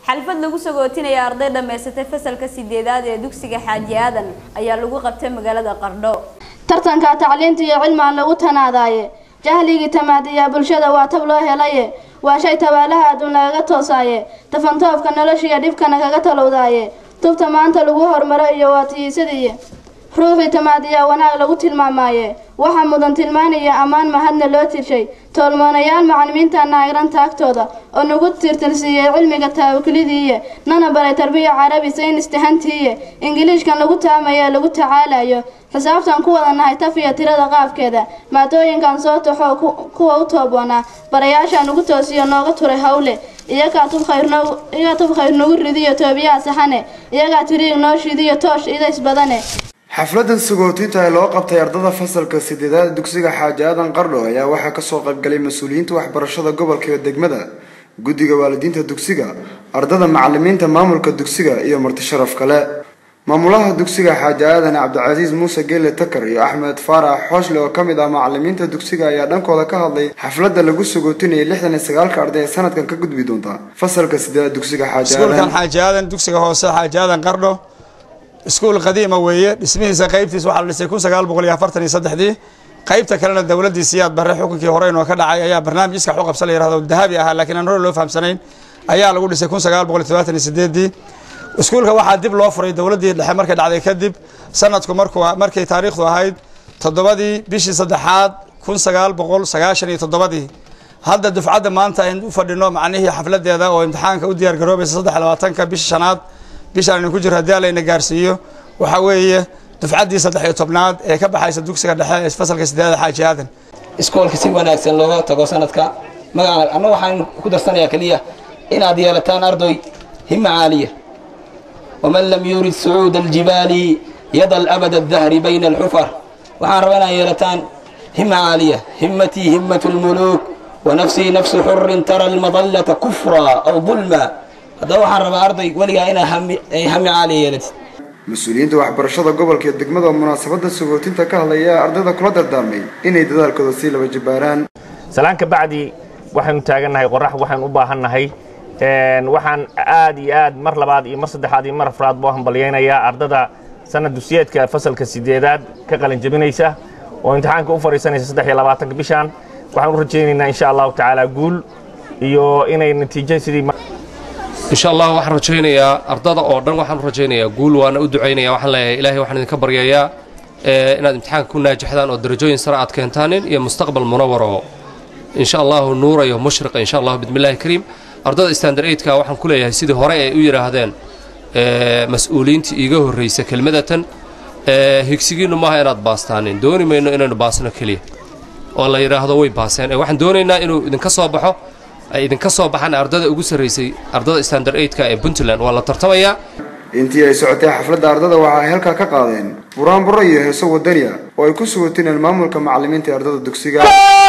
xalfad lagu sagootinaya arday dhammaysatay fasalka sideedaad ee dugsiga xaaji aadan ayaa lagu qabtay magaalada qardho tartanka tacliinta iyo cilmiga lagu tanaadaaye jahligii tamaadiyaa bulshada waa tab loo helaye waa shay tabaalaha adduun lagaga toosaaye tafantoofka noloshiiyo dhibkana kaga talowdaaye tubta maanta lagu hormaro iyo waa tiyiisadiiye ruuxii tamaadiyaa wanaag lagu tilmaamaaye waxaa mudan tilmaanaya ammaan mahadna loo tirshay toolmoonayaal macalimiinta naagiran taagtooda oo nagu tirtirsiiyey cilmiga taawaklidiiye nana baray tarbiya carabi saynis tahantiiye ingiliishkan lagu taamayo lagu tacaalayo xisaabtan ku wada nahay taf iyo tirada qaabkeeda maadooyinkan soo taxoo kuwa u tooboonaa barayaasha nagu toosiyo nooga turay hawle iyagaa tub khayr nagu ridiyo toobiyaha saxane iyagaa tiriig noo shidiyo toosh idays badane xafladan sagootinta ee loo qabtay ardada fasalka sideedaad dugsiga xaaji aadan qardho ayaa waxaa kasoo qaybgalay mas-uuliyiinta waxbarashada gobolka iyo degmada guddiga waalidiinta dugsiga ardada macalimiinta maamulka dugsiga iyo marti sharaf kale maamulaha dugsiga xaaji aadan cabdicasiis muuse geele takar iyo axmed faarax xooshle oo kamid ah macalimiinta dugsiga ayaa dhankooda ka hadlay xafladda lagu sagootinayay lixdan iyo sagaalka arday ee sanadkan ka gudbi doonta fasalka sideedaad dugsiga xaaji iskuulkan xaaji aadan dugsiga hoose xaaji aadan qardho iskuul qadiima weeye dhismihiisa qaybtiisa waxaa la dhisay kun sagaal boqol iyo afartan iyo saddexdii qaybta kalena dowladdii siyaad barre xukunkii hore inoo ka dhacay ayaa barnaamij iskax u qabsan la yirahdo dahabi ahaa laakiin aan hore loo fahamsanayn ayaa lagu dhisay kun sagaal boqol iyo todobaatan iyo sideedii iskuulka waxaa dib loo furay dowladdii dhexe markay dhacday kadib sanadku markuu markay taariikhdu ahayd toddobadii bishii saddexaad kun sagaal boqol sagaashan iyo toddobadii hadda dufcadda maanta aynu u fadhino macnihii xafladeeda oo imtixaanka u diyaar garoobaysa saddex labaatanka bisha shanaad bishaan aynu ku jiro haddii allayna gaarsiiyo waxaa weeye dufcaddii saddex iyo tobnaad ee ka baxaysa dugsiga dhexe ee fasalka sideeda xaaji aadan iskoolka si wanaagsan looga tago sanadka magaca anna waxaan ku darsanayaa keliya inaad yeelataan ardoy hima caaliya waman lam yurid sucuuda aljibaali yadal abada adahri bayna alxufar waxaan rabaa inaad yeelataan hima caaliya himmatii himmatu lmuluuk wanafsii nafsu xurin tara almadallata kufra aw dulma haddaba waxaan rabaa arday weligaa inaa hami caaliya yeelatid mas-uuliyiinta waxbarashada gobolka iyo degmada oo munaasabada sagootinta ka hadlaya ardayda kula dardaarmay inay dadaalkooda sii laba jibaaraan salaan ka bacdi waxaynu taagannahay qorax waxaynu u baahannahay waxaan aad iyo aad mar labaad iyo mar saddexaad iyo mar afraad buu hambalyaynayaa ardada sanad dugsiyeedka fasalka sideedaad ka qalin jabinaysa oo imtixaanka u fadhiisanaysa saddex iyo labaatanka bishaan waxaan u rajaynaynaa insha allahu tacaala guul iyo inay natiijo sidii insha allah waxaan rajaynayaa ardada oo dhan waxaan u rajaynayaa guul waana u ducaynaya waxaan leeyahay ilaahay waxaan idinka baryayaa inaad imtixaanka ku naajaxdaan oo darajooyin sare aad keentaanin iyo mustaqbal munawar oo insha allahu nuurayo mushriqa insha allahu bidmillahi kariim ardada standard eidka waxaan ku leeyahay sidii hore ay u yidhaahdeen mas-uuliyiintii iiga horraysa kelmadatan higsigiinnu maaha inaad baastaanin dooni mayno inaynu baasno keliya oo la yidhaahdo way baaseen waxaan doonaynaa inuu idinka soo baxo ay idinka soo baxaan ardada ugu sarraysay ardada standard eidka ee puntland waa la tartamayaa intii ay socotay xafladda ardada waxa ay halkaa ka qaadeen buraanburo iyo heeso wadaniya oo ay ku sugotineen maamulka macalimiinta ee ardada dugsiga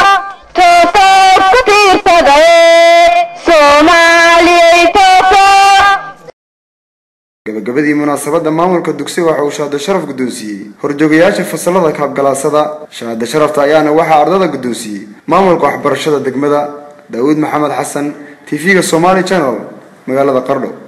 gabagabadii munaasabadda maamulka dugsiga waxa uu shahaado sharaf guddoonsiiyey horjoogayaasha fasalada kaabgalaasada shahaado sharafta ayaana waxaa ardada guddoonsiiyey maamulka waxbarashada degmada daawuud maxamed xasan tv-ga somaali channel magaalada qardho